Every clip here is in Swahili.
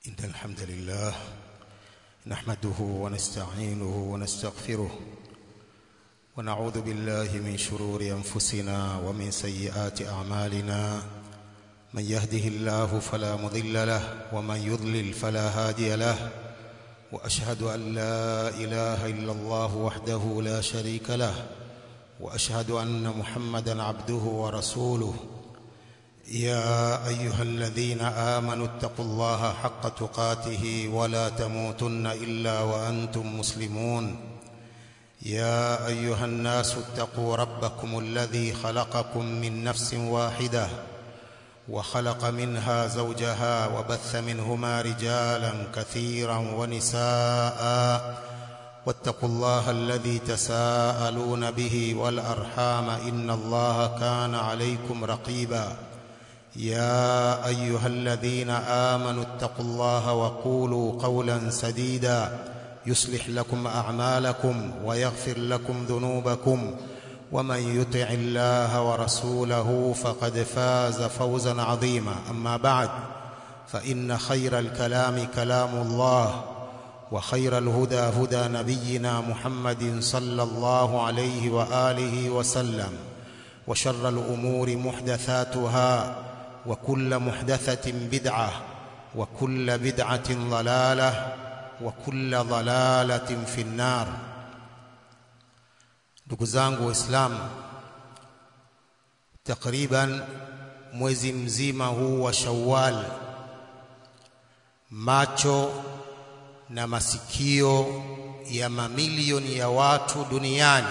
إن الحمد لله نحمده ونستعينه ونستغفره ونعوذ بالله من شرور أنفسنا ومن سيئات أعمالنا من يهده الله فلا مضل له ومن يضلل فلا هادي له وأشهد أن لا إله إلا الله وحده لا شريك له وأشهد أن محمدا عبده ورسوله يا أيها الذين آمنوا اتقوا الله حق تقاته ولا تموتن إلا وأنتم مسلمون يا أيها الناس اتقوا ربكم الذي خلقكم من نفس واحدة وخلق منها زوجها وبث منهما رجالا كثيرا ونساء واتقوا الله الذي تساءلون به والأرحام إن الله كان عليكم رقيبا يا أيها الذين آمنوا اتقوا الله وقولوا قولا سديدا يصلح لكم أعمالكم ويغفر لكم ذنوبكم ومن يطع الله ورسوله فقد فاز فوزا عظيما أما بعد فإن خير الكلام كلام الله وخير الهدى هدى نبينا محمد صلى الله عليه وآله وسلم وشر الأمور محدثاتها وكل محدثة بدعة وكل بدعة ضلالة وكل ضلالة في النار ndugu zangu waislamu takriban mwezi mzima huu wa Shawwal macho na masikio ya mamilioni ya watu duniani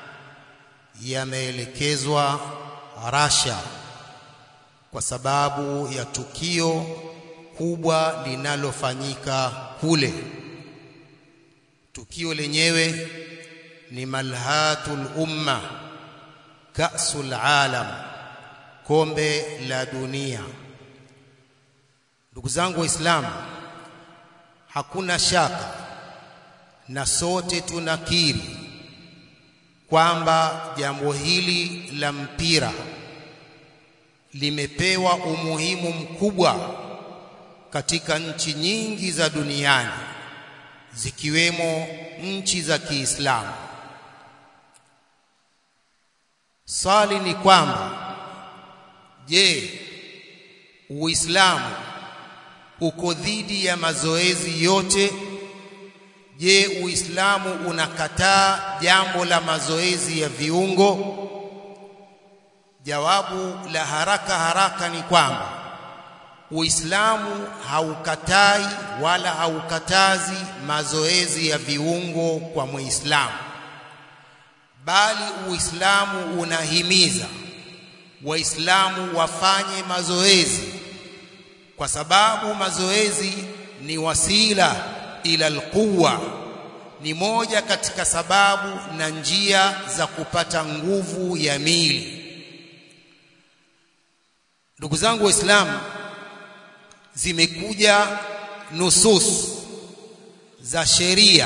yameelekezwa Russia kwa sababu ya tukio kubwa linalofanyika kule. Tukio lenyewe ni malhatul umma, kasul alam, kombe la dunia. Ndugu zangu Waislamu, hakuna shaka na sote tunakiri kwamba jambo hili la mpira limepewa umuhimu mkubwa katika nchi nyingi za duniani zikiwemo nchi za Kiislamu. Swali ni kwamba je, Uislamu uko dhidi ya mazoezi yote? Je, Uislamu unakataa jambo la mazoezi ya viungo? Jawabu la haraka haraka ni kwamba Uislamu haukatai wala haukatazi mazoezi ya viungo kwa Muislamu, bali Uislamu unahimiza Waislamu wafanye mazoezi, kwa sababu mazoezi ni wasila ila alquwa, ni moja katika sababu na njia za kupata nguvu ya mili. Ndugu zangu Waislamu, zimekuja nusus za sheria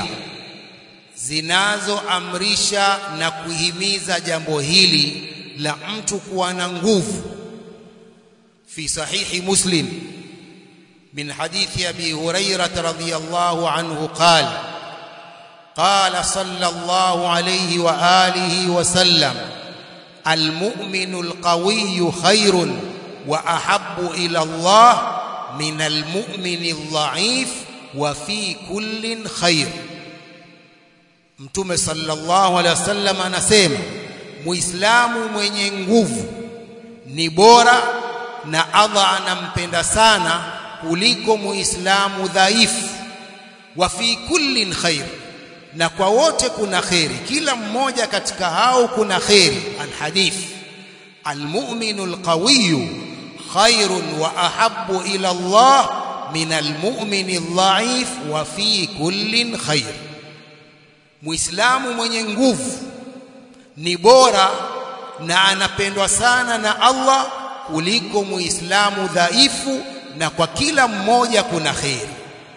zinazoamrisha na kuhimiza jambo hili la mtu kuwa na nguvu. Fi sahihi Muslim min hadithi Abi Hurairah radhiyallahu anhu qala qala sallallahu alayhi wa alihi wa sallam al-mu'minu al-qawiyyu khairun واحب الى الله من المؤمن الضعيف وفي كل خير mtume sallallahu alaihi wasallam anasema muislamu mwenye nguvu ni bora na Allah anampenda sana kuliko muislamu dhaifu wa fi kullin khair na kwa wote kuna kheri kila mmoja katika hao kuna kheri alhadith almu'minu alqawiyyu خير واحب الى الله من المؤمن الضعيف وفي كل خير muislamu mwenye nguvu ni bora na anapendwa sana na Allah kuliko muislamu dhaifu na kwa kila mmoja kuna kheri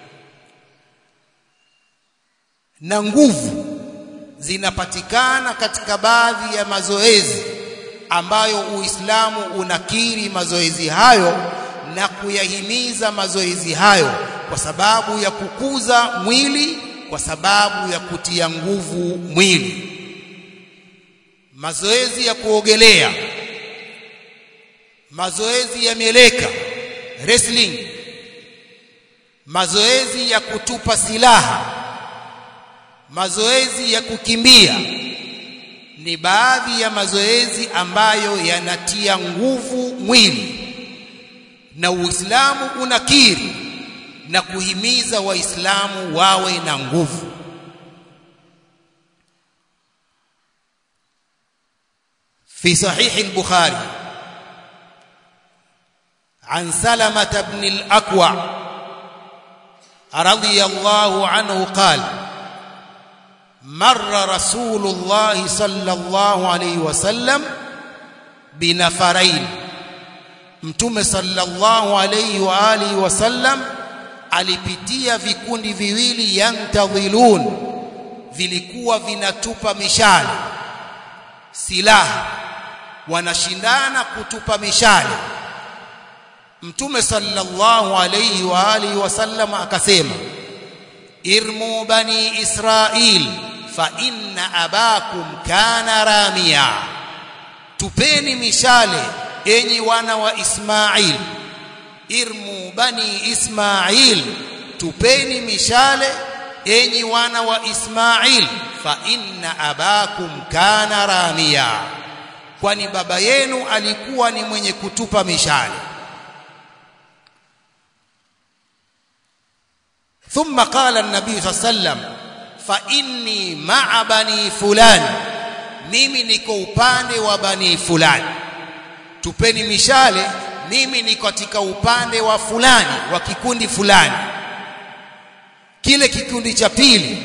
na nguvu zinapatikana katika baadhi ya mazoezi ambayo Uislamu unakiri mazoezi hayo na kuyahimiza mazoezi hayo kwa sababu ya kukuza mwili kwa sababu ya kutia nguvu mwili mazoezi ya kuogelea mazoezi ya mieleka wrestling mazoezi ya kutupa silaha mazoezi ya kukimbia ni baadhi ya mazoezi ambayo yanatia nguvu mwili na Uislamu unakiri na kuhimiza waislamu wawe na nguvu في صحيح البخاري عن سلمة بن الأكوع رضي الله عنه قال مر رسول الله صلى الله عليه وسلم بنفرين mtume sallallahu alayhi wa alihi wasallam alipitia vikundi viwili yantadhilun vilikuwa vinatupa mishale silaha wanashindana kutupa mishale mtume sallallahu alayhi wa alihi wasallam akasema irmu bani israil fa inna abakum kana ramia tupeni mishale enyi wana wa Ismail irmu bani Ismail tupeni mishale enyi wana wa Ismail fa inna abakum kana ramia kwani baba yenu alikuwa ni mwenye kutupa mishale ثم قال النبي صلى الله عليه وسلم فاني مع بني فلان mimi niko upande wa bani fulani tupeni mishale mimi ni katika upande wa fulani wa kikundi fulani kile kikundi cha pili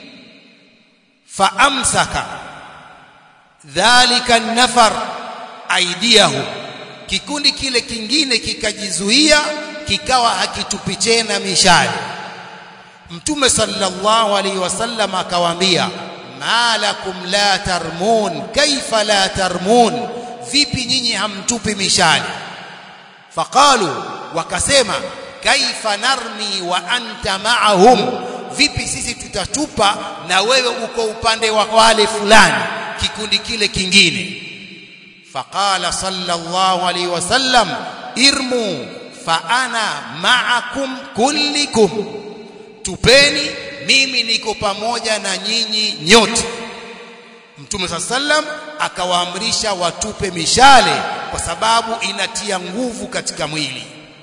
faamsaka dhalika nafar aidiahu kikundi kile kingine kikajizuia kikawa hakitupi tena mishale mtume sallallahu alaihi wasallam akawaambia malakum la tarmun kaifa la tarmun vipi nyinyi hamtupi mishale faqalu wakasema kaifa narmi wa anta ma'ahum vipi sisi tutatupa na wewe uko upande wa wale fulani kikundi kile kingine faqala sallallahu alaihi wasallam irmu fa ana ma'akum kullikum tupeni mimi niko pamoja na nyinyi nyote Mtume sallam akawaamrisha watupe mishale kwa sababu inatia nguvu katika mwili.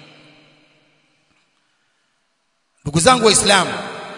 Ndugu zangu waislamu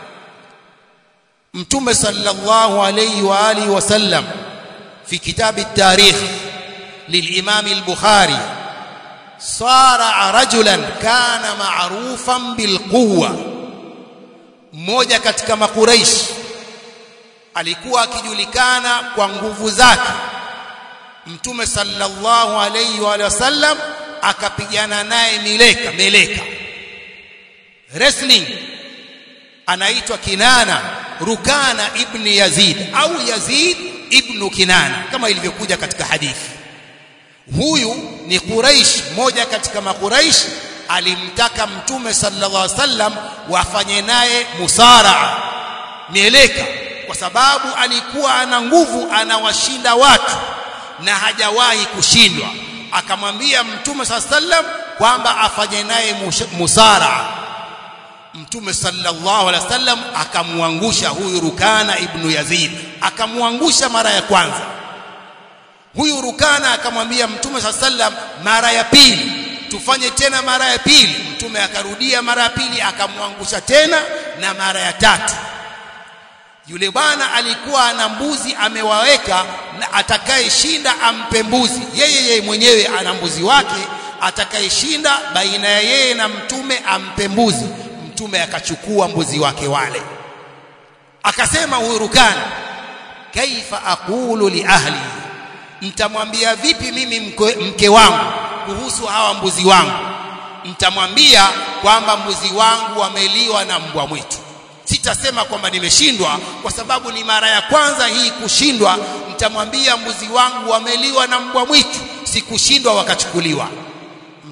Mtume sallallahu alayhi wa alihi wasallam fi kitabi at-tarikh للإمام البخاري صار رجلا كان معروفا بالقوة mmoja katika makuraishi alikuwa akijulikana kwa nguvu zake mtume sallallahu alayhi wa sallam akapigana naye mileka meleka wrestling anaitwa Kinana Rukana ibn Yazid au Yazid ibn Kinana kama ilivyokuja katika hadithi huyu ni Quraish mmoja katika makuraish alimtaka mtume sallallahu alaihi wasallam wafanye naye musara mieleka kwa sababu alikuwa ana nguvu anawashinda watu na hajawahi kushindwa akamwambia mtume sallam kwamba afanye naye musara mtume sallallahu alaihi wasallam akamwangusha huyu Rukana ibn Yazid akamwangusha mara ya kwanza huyu Rukana akamwambia mtume sallam mara ya pili tufanye tena mara ya pili mtume akarudia mara ya pili akamwangusha tena na mara ya tatu yule bwana alikuwa ana mbuzi amewaweka na atakayeshinda ampe mbuzi yeye yeye mwenyewe ana mbuzi wake atakayeshinda baina ya yeye na mtume ampe mbuzi mtume akachukua mbuzi wake wale akasema huyu Rukana kaifa aqulu li ahli mtamwambia vipi mimi mke, mke wangu kuhusu hawa mbuzi wangu mtamwambia kwamba mbuzi wangu wameliwa na mbwa mwitu sitasema kwamba nimeshindwa kwa sababu ni mara ya kwanza hii kushindwa mtamwambia mbuzi wangu wameliwa na mbwa mwitu sikushindwa wakachukuliwa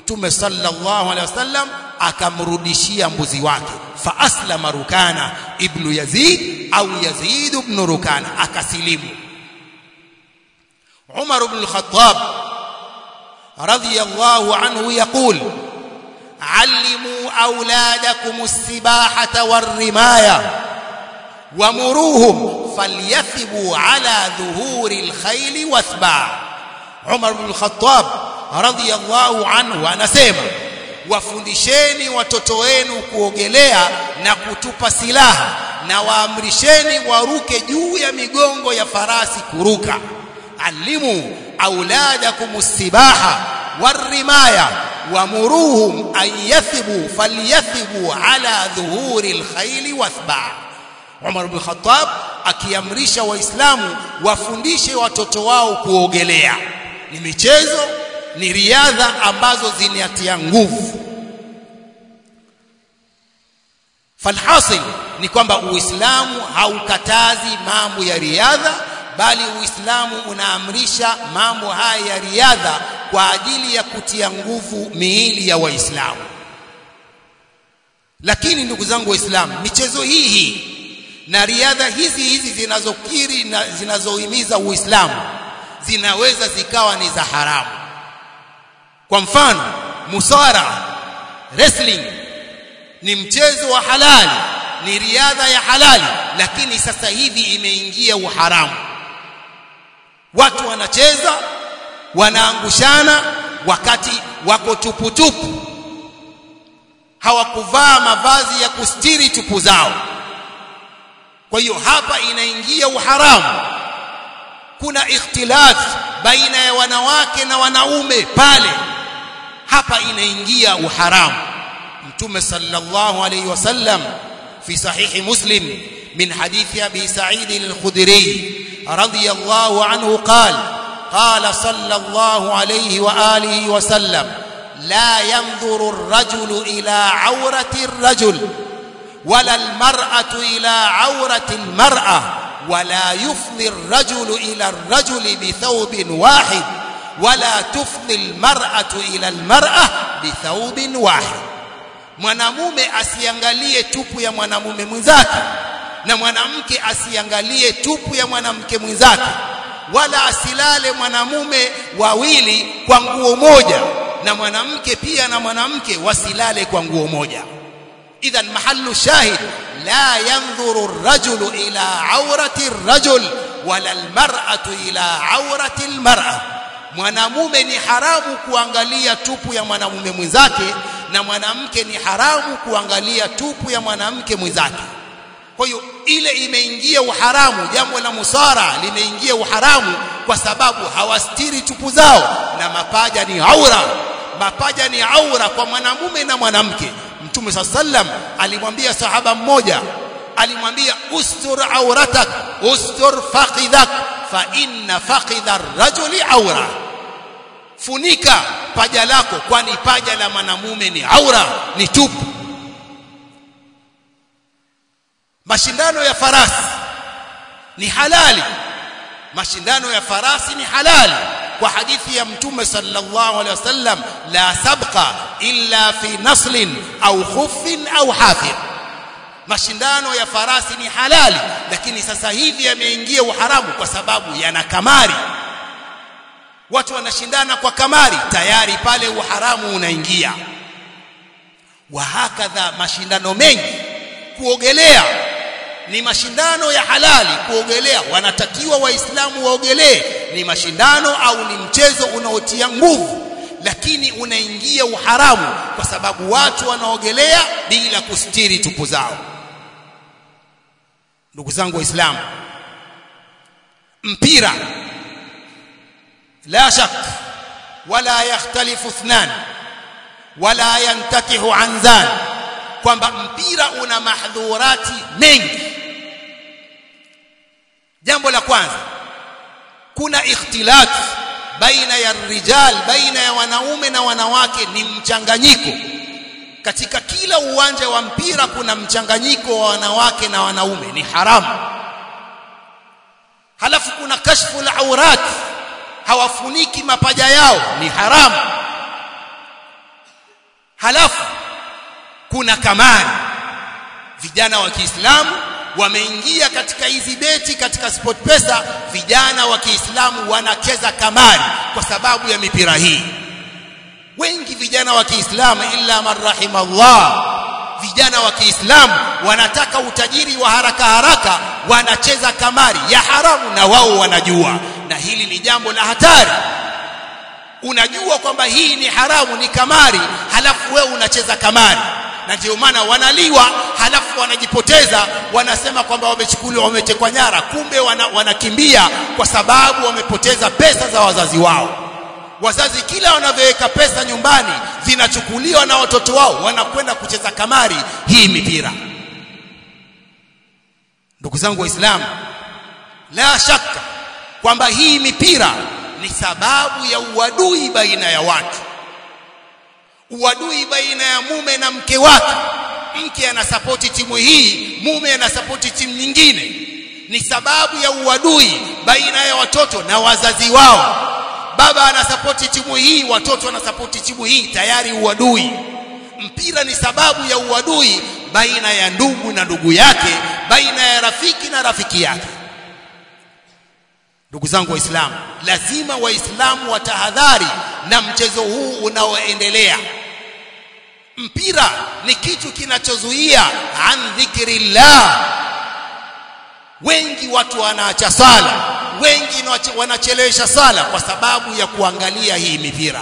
mtume sallallahu alaihi wasallam akamrudishia mbuzi wake fa aslama rukana ibnu yazid au yazid ibn rukana akasilimu umar ibn al-khattab radiyallahu anhu yaqul علموا أولادكم السباحة والرماية ومروهم فليثبوا على ظهور الخيل واثباع عمر بن الخطاب رضي الله عنه anasema wafundisheni watoto wenu kuogelea na kutupa silaha na waamrisheni waruke juu ya migongo ya farasi kuruka alimu auladakum sibaha warimaya wamuruhum an yathibu falyathibu ala dhuhuri alkhayli wathba Umar ibn Khattab akiamrisha waislamu wafundishe watoto wao kuogelea ni michezo ni riadha ambazo zinatia nguvu falhasil ni kwamba uislamu haukatazi mambo ya riadha bali uislamu unaamrisha mambo haya ya riadha kwa ajili ya kutia nguvu miili ya waislamu lakini ndugu zangu waislamu michezo hii hii na riadha hizi hizi zinazokiri na zinazohimiza uislamu zinaweza zikawa ni za haramu kwa mfano musara wrestling ni mchezo wa halali ni riadha ya halali lakini sasa hivi imeingia uharamu watu wanacheza wanaangushana wakati wako tuputupu hawakuvaa mavazi ya kustiri tupu zao kwa hiyo hapa inaingia uharamu kuna ikhtilaf baina ya wanawake na wanaume pale hapa inaingia uharamu mtume sallallahu alayhi wasallam fi sahihi muslim min hadithi abi sa'id al-khudri radiyallahu anhu qala قال صلى الله عليه واله وسلم لا ينظر الرجل الى عوره الرجل ولا المراه الى عوره المراه ولا يفضي الرجل الى الرجل بثوب واحد ولا تفضي المراه الى المراه بثوب واحد mwanamume asiangalie tupu ya mwanamume mwenzake na mwanamke asiangalie tupu ya mwanamke mwenzake wala asilale mwanamume wawili kwa nguo moja na mwanamke pia na mwanamke wasilale kwa nguo moja idhan mahallu shahid la yanzuru ar-rajulu ila awrati ar-rajul wala al-mar'atu ila awrati al-mar'a mwanamume ni haramu kuangalia tupu ya mwanamume mwenzake na mwanamke ni haramu kuangalia tupu ya mwanamke mwenzake kwa hiyo ile imeingia uharamu jambo la musara limeingia uharamu kwa sababu hawastiri tupu zao na mapaja ni aura mapaja ni aura kwa mwanamume na mwanamke mtume sallam alimwambia sahaba mmoja alimwambia ustur auratak ustur faqidhak fa inna faqidha ar-rajuli aura funika paja lako kwani paja la mwanamume ni aura ni tupu mashindano ya farasi ni halali mashindano ya farasi ni halali kwa hadithi ya mtume sallallahu alaihi wasallam la sabqa illa fi naslin au khuffin au hafir mashindano ya farasi ni halali lakini sasa hivi yameingia uharamu kwa sababu yana kamari watu wanashindana kwa kamari tayari pale uharamu unaingia wa hakadha mashindano mengi kuogelea ni mashindano ya halali kuogelea wanatakiwa waislamu waogelee ni mashindano au ni mchezo unaotia nguvu lakini unaingia uharamu kwa sababu watu wanaogelea bila kustiri tupu zao ndugu zangu waislamu mpira la shak wala yakhtalifu ithnan wala yantakihu anzan kwamba mpira una mahdhurati mengi jambo la kwanza kuna ikhtilaf baina ya rijal baina ya wanaume na wanawake ni mchanganyiko katika kila uwanja wa mpira kuna mchanganyiko wa wanawake na wanaume ni haramu halafu kuna kashfu la aurat hawafuniki mapaja yao ni haramu halafu kuna kamari vijana wa Kiislamu wameingia katika hizi beti katika sport pesa vijana wa Kiislamu wanacheza kamari kwa sababu ya mipira hii wengi vijana wa Kiislamu illa man rahimallah vijana wa Kiislamu wanataka utajiri wa haraka haraka wanacheza kamari ya haramu na wao wanajua na hili ni jambo la hatari unajua kwamba hii ni haramu ni kamari halafu wewe unacheza kamari na ndio maana wanaliwa halafu wanajipoteza wanasema kwamba wamechukuliwa wametekwa nyara kumbe wana, wanakimbia kwa sababu wamepoteza pesa za wazazi wao wazazi kila wanavyoweka pesa nyumbani zinachukuliwa na watoto wao wanakwenda kucheza kamari hii mipira ndugu zangu waislamu la shaka kwamba hii mipira ni sababu ya uadui baina ya watu uadui baina ya mume na mke wake mke anasapoti timu hii mume anasapoti timu nyingine ni sababu ya uadui baina ya watoto na wazazi wao baba anasapoti timu hii watoto wanasapoti timu hii tayari uadui mpira ni sababu ya uadui baina ya ndugu na ndugu yake baina ya rafiki na rafiki yake ndugu zangu waislamu lazima waislamu watahadhari na mchezo huu unaoendelea mpira ni kitu kinachozuia an dhikrillah wengi watu wanaacha sala wengi wanachelewesha sala kwa sababu ya kuangalia hii mipira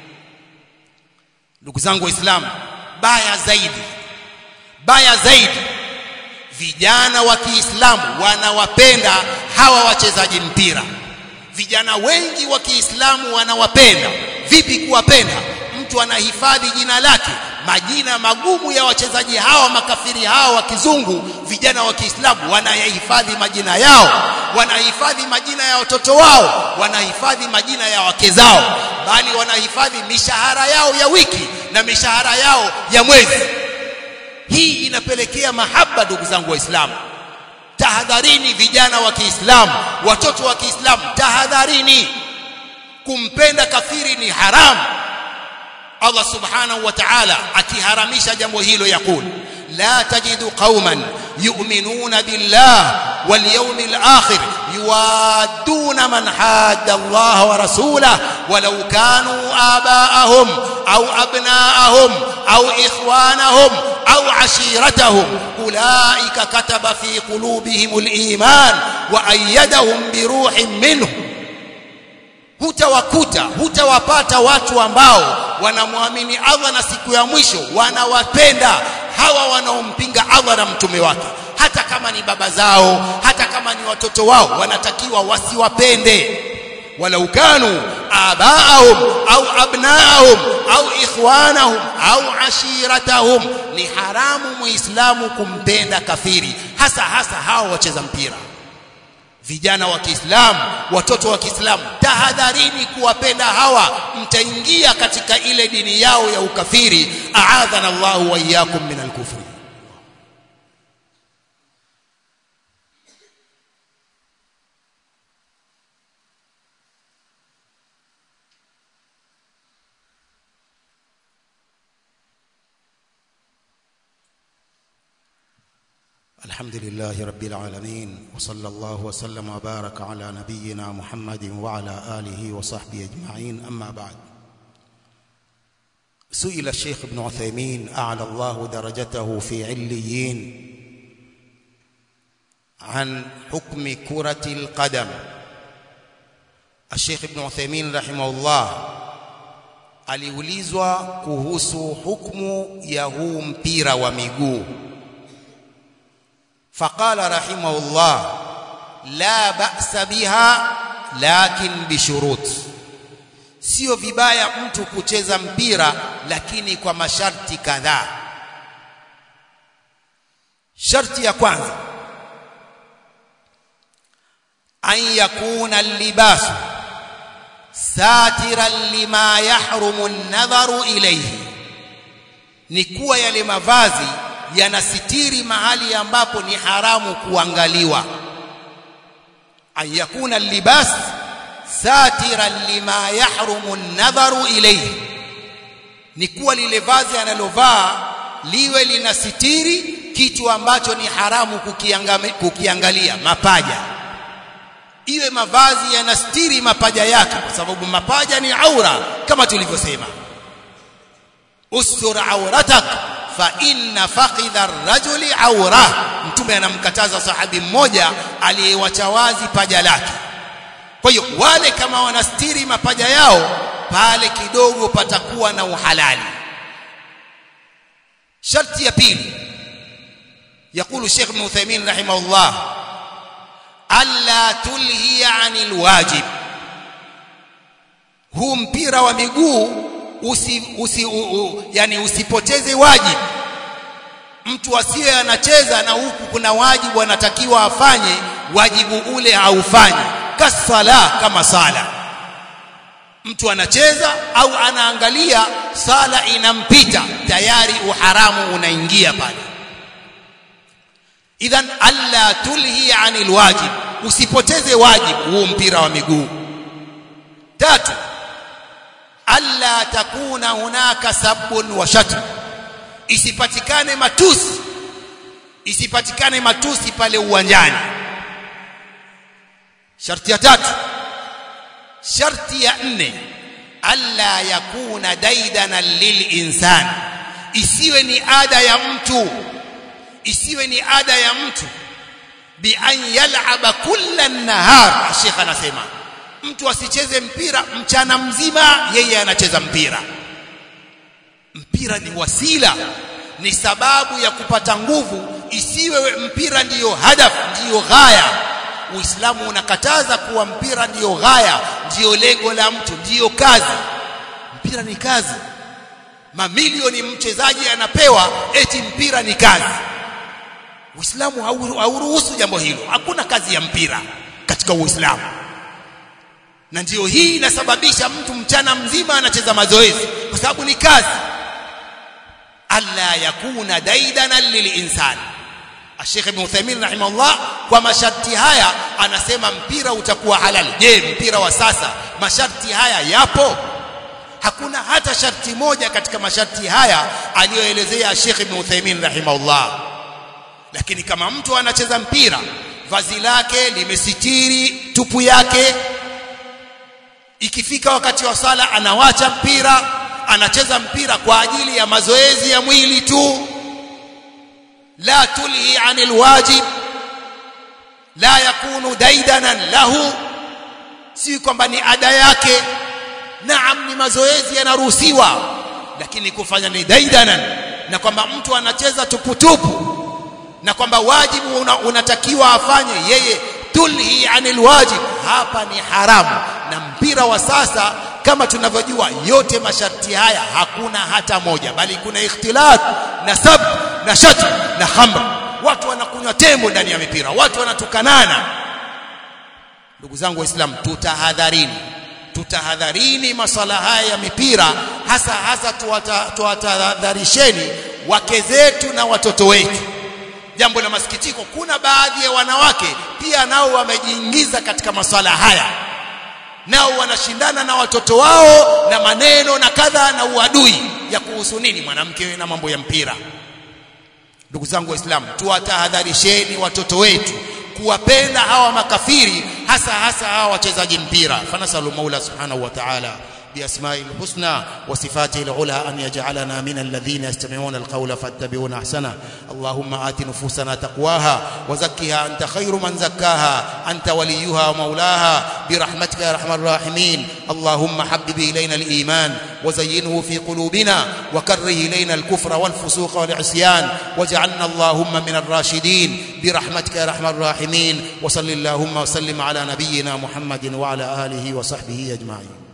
ndugu zangu waislamu baya zaidi baya zaidi vijana wa Kiislamu wanawapenda hawa wachezaji mpira vijana wengi wa Kiislamu wanawapenda vipi kuwapenda mtu anahifadhi jina lake majina magumu ya wachezaji hawa makafiri hawa wa kizungu vijana wa Kiislamu wanayahifadhi majina yao wanahifadhi majina ya watoto wao wanahifadhi majina ya wake zao bali wanahifadhi mishahara yao ya wiki na mishahara yao ya mwezi hii inapelekea mahaba ndugu zangu waislamu tahadharini vijana wa Kiislamu watoto wa Kiislamu tahadharini kumpenda kafiri ni haramu Allah subhanahu wa ta'ala akiharamisha jambo hilo yakul la tajidu qauman yu'minuna billah wal yawmil akhir yuwadduna man hadda Allah wa rasulahu walau kanu aba'ahum aw abna'ahum aw ikhwanahum أو عشيرتهم أولئك كتب في قلوبهم الإيمان وأيدهم بروح منه hutawakuta hutawapata watu ambao wanamwamini Allah na siku ya mwisho wanawapenda hawa wanaompinga Allah na mtume wake hata kama ni baba zao hata kama ni watoto wao wanatakiwa wasiwapende walau kanu abaahum au abnaahum au ikhwanahum au ashiratahum ni haramu muislamu kumpenda kafiri hasa hasa hao wacheza mpira vijana wa Kiislamu watoto wa Kiislamu tahadharini kuwapenda hawa mtaingia katika ile dini yao ya ukafiri aadhana Allahu wa iyyakum min al-kufri الحمد لله رب العالمين وصلى الله وسلم وبارك على نبينا محمد وعلى آله وصحبه أجمعين أما بعد سئل الشيخ ابن عثيمين أعلى الله درجته في عليين عن حكم كرة القدم الشيخ ابن عثيمين رحمه الله aliulizwa kuhusu hukumu ya huu mpira wa miguu فقال رحمه الله لا بأس بها لكن بشروط sio vibaya mtu kucheza mpira lakini kwa masharti kadhaa sharti ya kwanza an yakuna libasu satiran lima yahrumu an-nadharu ilayhi ni kuwa yale mavazi yanasitiri mahali ambapo ni haramu kuangaliwa an yakuna libas satiran lima yahrumu an-nadharu ilayhi ni kuwa lile vazi analovaa liwe linasitiri kitu ambacho ni haramu kukiangalia mapaja iwe mavazi yanastiri mapaja yake kwa sababu mapaja ni aura kama tulivyosema ustur auratak fa inna fakhidha ar-rajuli aura mtume anamkataza sahabi mmoja aliyewacha wazi paja lake kwa hiyo wale kama wanastiri mapaja yao pale kidogo patakuwa na uhalali sharti ya pili يقول الشيخ ابن عثيمين رحمه الله ألا تلهي عن الواجب huu mpira wa miguu usi, usi, u, u, yani usipoteze wajibu mtu asiye anacheza na huku kuna wajibu anatakiwa afanye wajibu ule haufanye kasala kama sala mtu anacheza au anaangalia sala inampita tayari uharamu unaingia pale idhan alla tulhi anil wajib usipoteze wajibu huo mpira wa miguu tatu alla takuna hunaka sabbun wa shatm isipatikane matusi isipatikane matusi pale uwanjani sharti ya tatu sharti ya nne alla yakuna daidana lilinsan isiwe ni ada ya mtu isiwe ni ada ya mtu bi an yal'aba kulla nahar Sheikh anasema mtu asicheze mpira mchana mzima yeye anacheza mpira mpira ni wasila ni sababu ya kupata nguvu isiwe mpira ndiyo hadaf ndiyo ghaya Uislamu unakataza kuwa mpira ndiyo ghaya ndiyo lengo la mtu ndiyo kazi mpira ni kazi mamilioni mchezaji anapewa eti mpira ni kazi Uislamu hauruhusu jambo hilo hakuna kazi ya mpira katika Uislamu na ndiyo hii inasababisha mtu mchana mzima anacheza mazoezi kwa sababu ni kazi alla yakuna daidana lilinsani Sheikh Ibn Uthaymeen rahimahullah kwa masharti haya anasema mpira utakuwa halali je mpira wa sasa masharti haya yapo hakuna hata sharti moja katika masharti haya aliyoelezea Sheikh Ibn Uthaymeen rahimahullah lakini kama mtu anacheza mpira vazi lake limesitiri tupu yake ikifika wakati wa sala anawacha mpira anacheza mpira kwa ajili ya mazoezi ya mwili tu la tulhi anil wajib la yakunu daidanan lahu si kwamba ni ada yake naam ni mazoezi yanaruhusiwa lakini kufanya ni daidanan na kwamba mtu anacheza tuputupu na kwamba wajibu una, unatakiwa afanye yeye tulhi anil wajib hapa ni haramu na mpira wa sasa kama tunavyojua yote masharti haya hakuna hata moja bali kuna ikhtilat na sab na shat na khamr watu wanakunywa tembo ndani ya mipira watu wanatukanana ndugu zangu waislamu tutahadharini tutahadharini masala haya ya mipira hasa hasa tuwatahadharisheni wake zetu na watoto wetu jambo la masikitiko kuna baadhi ya wanawake pia nao wamejiingiza katika maswala haya nao wanashindana na watoto wao na maneno na kadha na uadui ya kuhusu nini mwanamke na mambo ya mpira ndugu zangu waislamu tuwatahadharisheni watoto wetu kuwapenda hawa makafiri hasa hasa hawa wachezaji mpira fanasalu maula subhanahu wa ta'ala بأسمائه الحسنى وصفاته العلى أن يجعلنا من الذين يستمعون القول فاتبعون أحسنه اللهم آت نفوسنا تقواها وزكها أنت خير من زكاها أنت وليها ومولاها برحمتك يا أرحم الراحمين اللهم حبب إلينا الإيمان وزينه في قلوبنا وكره إلينا الكفر والفسوق والعصيان واجعلنا اللهم من الراشدين برحمتك يا أرحم الراحمين وصل اللهم وسلم على نبينا محمد وعلى آله وصحبه أجمعين